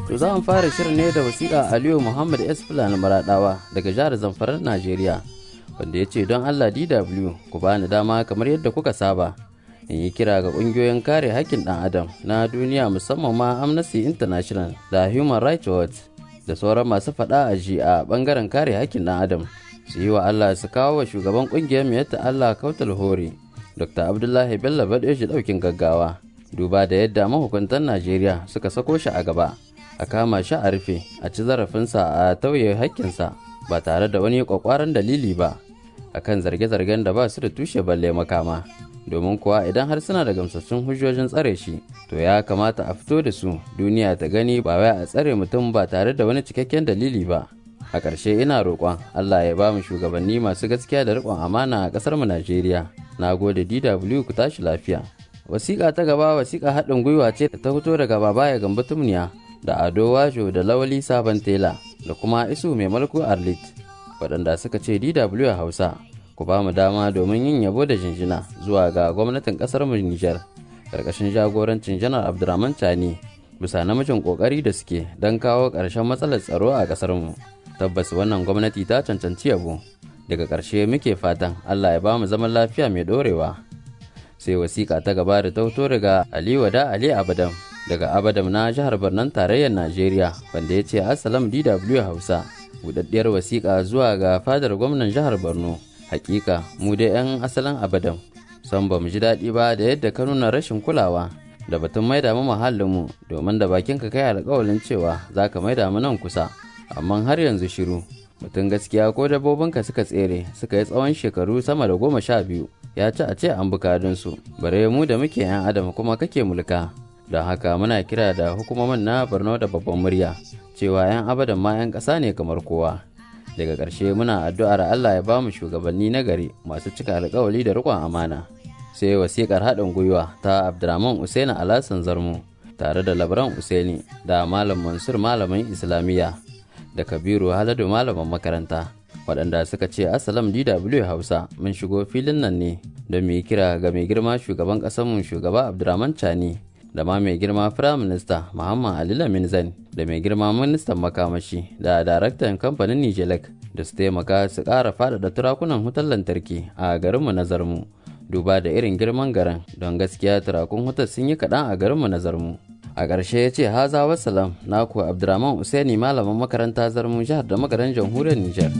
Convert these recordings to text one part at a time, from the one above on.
To za mu fara shirin ne da wasiƙa Aliyu Muhammad S. Fulani Maraɗawa daga jihar Zamfarar Najeriya. Wanda ya ce don Allah DW ku bani dama kamar yadda kuka saba. In yi kira ga ƙungiyoyin kare haƙƙin ɗan adam na duniya musamman ma Amnesty International da Human Rights Watch da sauran masu faɗa a ji a ɓangaren kare haƙƙin ɗan adam. Su yi wa Allah su kawo wa shugaban ƙungiyar mai yadda Allah Kautal Hore, Dr. Abdullahi Bello Badeji ɗaukin gaggawa. Duba da yadda mahukuntan Najeriya suka sako shi a gaba. a kama shi a rufe a ci zarafinsa a tauye hakkinsa ba tare da wani kwakwaran dalili ba akan zarge-zargen da ba su da tushe balle makama domin kuwa idan har suna da gamsassun hujjojin tsare shi to ya kamata a fito da su duniya ta gani ba wai a tsare mutum ba tare da wani cikakken dalili ba a ƙarshe ina roƙon allah ya ba mu shugabanni masu gaskiya da riƙon amana a ƙasar mu najeriya na gode dw ku tashi lafiya wasiƙa ta gaba wasiƙa haɗin gwiwa ce da ta fito daga babaya gamba tumniya da ado wajo da lawali sabon tela da kuma isu mai mulku arlit waɗanda suka ce dw hausa ku ba mu dama domin yin yabo da jinjina zuwa ga gwamnatin ƙasar mu nijar ƙarƙashin jagorancin janar abdurrahman tani bisa namijin ƙoƙari da suke don kawo ƙarshen matsalar tsaro a ƙasar mu tabbas wannan gwamnati ta cancanci yabo daga ƙarshe muke fatan allah ya ba mu zaman lafiya mai ɗorewa sai wasiƙa ta gaba da ta fito daga ali wada ali abadan daga abadam na jihar Barnan tarayyar Najeriya wanda ya ce Assalam DW Hausa budaddiyar wasiƙa zuwa ga fadar gwamnan jihar Borno hakika mu da 'yan asalin abadam san ba mu ji daɗi ba da yadda ka nuna rashin kulawa da batun maida mu mu domin da bakin ka kai alƙawalin cewa za ka maida mu nan kusa amma har yanzu shiru mutum gaskiya ko dabbobinka suka tsere suka yi tsawon shekaru sama da goma sha biyu ya ci a ce an bukadunsu bare mu da muke 'yan adam kuma kake mulka don haka muna kira da hukumomin na borno da babban murya cewa 'yan abadan ma 'yan ƙasa ne kamar kowa daga ƙarshe muna addu'ar allah ya bamu shugabanni na gari masu cika alkawali da riƙon amana sai wasiƙar haɗin gwiwa ta abdurrahman usaini alasan zarmu tare da labran usaini da malam mansur malamin islamiyya da kabiru haladu malamin makaranta waɗanda suka ce asalam dw hausa mun shigo filin nan ne don mu yi kira ga mai girma shugaban ƙasarmu shugaba abdurrahman chani da ma mai girma firaminista muhammad ali lamin zan da mai girma ministan makamashi da daraktan kamfanin nijelek da su taimaka su ƙara faɗaɗa turakunan wutar lantarki a garinmu na zarmu duba da irin girman garin don gaskiya turakun wutar sun yi kaɗan a garinmu na zarmu a ƙarshe ya ce haza wasalam naku abdurrahman usaini malamin makaranta zarmu jihar da magaran jamhuriyar nijar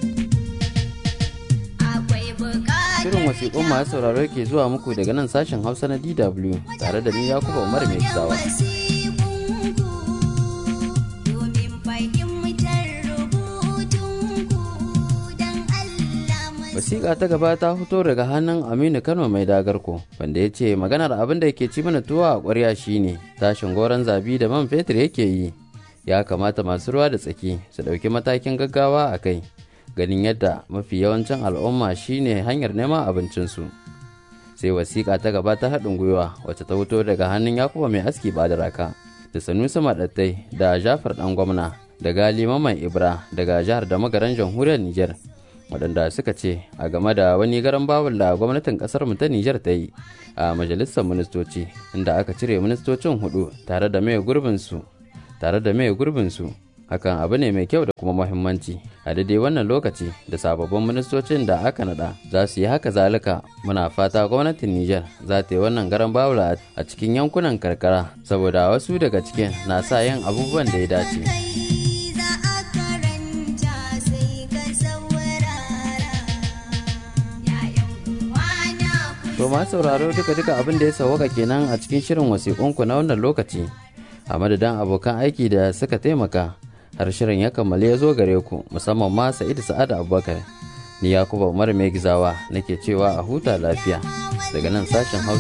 Shirin wasiƙun masu sauraro ke zuwa muku daga nan sashen Hausa na DW tare da ni Yakuba Umar mai gizawa. Wasiƙa ta gaba ta fito daga hannun Aminu Kano mai dagarko wanda ya ce maganar abin da ke ci mana tuwa a ƙwarya shine tashin goron zabi da man fetur yake yi. Ya kamata masu ruwa da tsaki su ɗauki matakin gaggawa a kai. ganin yadda mafi yawancin al'umma shine hanyar neman abincinsu sai wasiƙa ta gaba ta haɗin gwiwa wacce ta fito daga hannun yakuba mai aski ba da raka da sanusi maɗattai da jafar ɗan gwamna da gali maman ibra daga jihar da magaran jamhuriyar niger waɗanda suka ce a game da wani garan bawul da gwamnatin ƙasar mu ta niger ta yi a majalisar ministoci inda aka cire ministocin hudu tare da mai gurbinsu tare da mai gurbinsu hakan abu ne mai kyau da kuma muhimmanci a daidai wannan lokaci da sababbin ministocin da aka nada za su yi haka zalika muna fata gwamnatin Nijar za ta yi wannan garan bawula a cikin yankunan karkara saboda wasu daga cikin na sa yin abubuwan da ya dace. To ma sauraro duka-duka abin da ya sauwaka kenan a cikin shirin wasiƙunku na wannan lokaci a madadin abokan aiki da suka taimaka har shirin ya kammale ya zo gare ku musamman ma sa'idu sa'ad abubakar ni yakuba umar mai gizawa nake cewa a huta lafiya daga nan sashen hausa